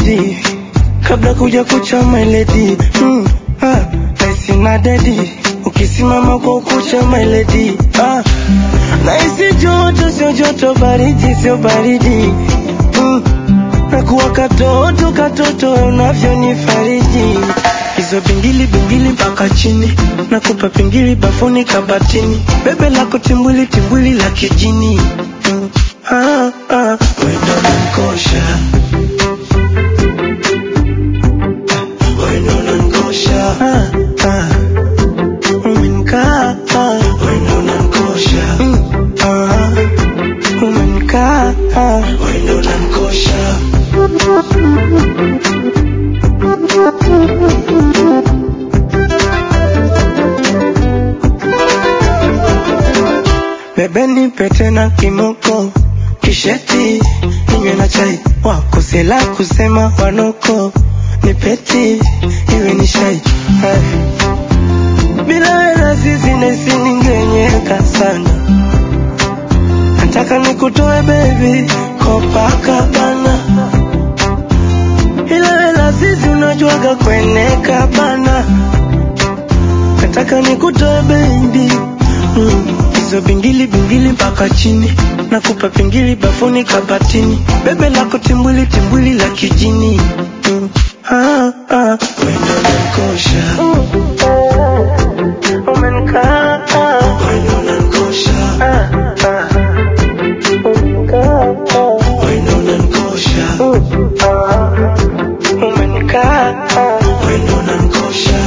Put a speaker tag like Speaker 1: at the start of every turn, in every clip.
Speaker 1: baridi kabla kuja kucha meledi mm, ah, naisi na dedi ukisimama kwa ukucha meledi ah, naisi joto sio joto baridi sio baridi mm, nakuwa katoto katoto unavyonifariji hizo bingili bingili mpaka chini nakupa pingili bafuni kabatini bebe lako timbwili timbwili la kijini mm, ah, ah, wendo nankosha wendo nankosha ah, ah, umenikaa ah, wendo nankosha mm, ah, umenikaa ah, wendo nankosha Bebe nipe tena kimoko kisheti ninywe na chai wako sela kusema wanoko nipeti iwe ni shai Hai. bila wena sisi nesi ningenyeka sana nataka nikutoe baby Copacabana ila wela sisi unajuaga kweneka bana nataka nikutoe baby mm. hizo bingili bingili mpaka chini nakupa pingili bafuni kabatini bebe lako timbwili timbwili la kijini mm. ah, ah. wendo nankosha umenikaa wendo nankosha ah, ah. Umenikaa, ah. wendo nankosha ah. umenikaa wendo nankosha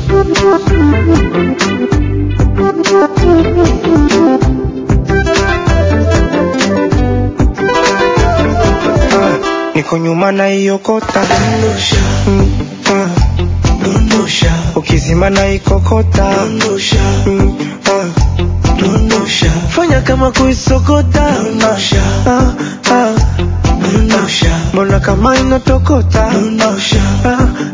Speaker 1: niko nyuma na iokota mm, ah. ukizima na ikokota mm, ah. fanya kama kuisokota ah, ah. mbona kama inatokota ah,